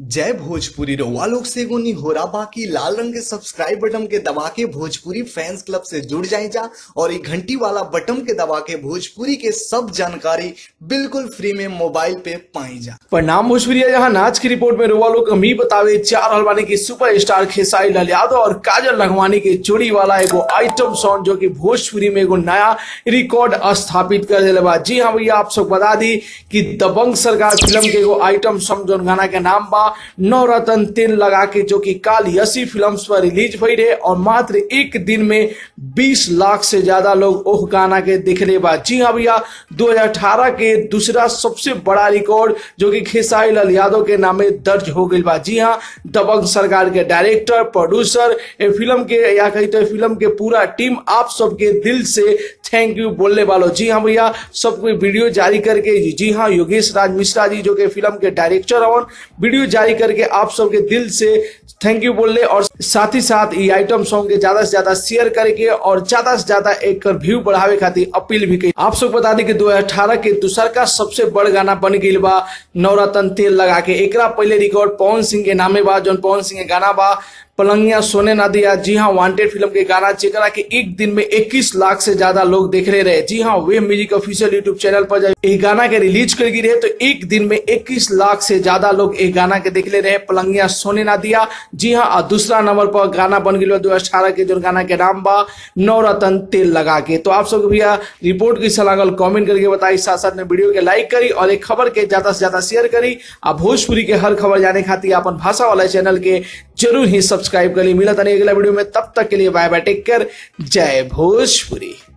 जय भोजपुरी रउआ लोग से एगो निहोरा बाकी लाल रंग के सब्सक्राइब बटन के दबा के भोजपुरी फैंस क्लब से जुड़ जाए जा और ये घंटी वाला बटन के दबा के भोजपुरी के सब जानकारी बिल्कुल फ्री में मोबाइल पे पाई जा परिणाम भोजपुरी है जहां नाच की रिपोर्ट में रुआ लोग हम ही बतावे चार हलवानी की सुपर स्टार खेसारी लाल यादव और काजल लखवानी के जोड़ी वाला एगो आइटम सॉन्ग जो कि भोजपुरी में एगो नया रिकॉर्ड स्थापित कर दिले बा जी हाँ भैया आप सब बता दी कि दबंग सरकार फिल्म के एगो आइटम सॉन्ग जो गाना के नाम बा नवरत्न तेल लगा के जो कि काल यसी फिल्म पर रिलीज हुई रहे और मात्र एक दिन में 20 लाख से ज्यादा लोग ओह गाना के देखले बा जी हाँ भैया 2018 के दूसरा सबसे बड़ा रिकॉर्ड जो कि खेसारी लाल यादव के नामे दर्ज हो गई बा जी हाँ दबंग सरकार के डायरेक्टर प्रोड्यूसर ए फिल्म के या कही तो फिल्म के पूरा टीम आप सबके दिल से थैंक यू बोलने वालों जी हाँ भैया सब कोई वीडियो जारी करके जी हाँ योगेश राज मिश्रा जी जो कि फिल्म के डायरेक्टर और वीडियो जारी करके आप सबके दिल से थैंक यू बोलने और साथ ही साथ ये आइटम सॉन्ग के ज्यादा से ज्यादा शेयर करके और ज्यादा से ज्यादा एक व्यू बढ़ावे खातिर अपील भी की आप सब बता दी कि 2018 के दूसर का सबसे बड़ गाना बन गई बा नवरत्न तेल लगा के एकरा पहले रिकॉर्ड पवन सिंह के नामे बा जौन पवन सिंह के गाना बा पलंगिया सोने ना दिया जी हाँ वांटेड फिल्म के गाना जेकरा के एक दिन में 21 लाख से ज्यादा लोग देख रहे रहे जी हाँ Wave Music official YouTube channel पर जब ये गाना के रिलीज कर रहे तो एक दिन में 21 लाख से ज्यादा लोग एक गाना के देख ले रहे पलंगिया सोने ना दिया जी हाँ और दूसरा नंबर पर गाना बन गया दो अठारह के जो गाना के नाम बा नवरत्न तेल लगा के तो आप सबको भैया रिपोर्ट कैसा लागल कमेंट करके बताई साथ साथ में वीडियो के लाइक करी और एक खबर के ज्यादा से ज्यादा शेयर करी आ भोजपुरी के हर खबर जाने खातिर अपन भाषा वाला चैनल के जरूर ही सब्सक्राइब करी मिला तनी अगला वीडियो में तब तक के लिए बाय बाय टेक केयर जय भोजपुरी